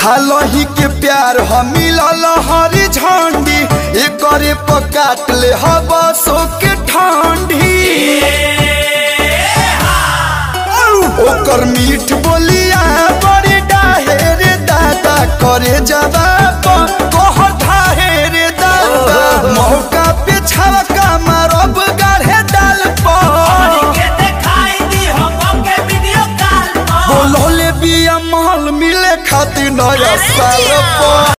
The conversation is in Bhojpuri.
हालही के प्यार हम मिलल हरी झंडी एकरे पकाट ले हवा सो के ठंडी ओकर मीठ बोलिया बड़ी डाहे रे दादा करे जवाब कह धाहे रे दादा मौका पे छवका मारब गाढ़े डाल पर बोलोले बिया महल मिले खातिर नया साल पर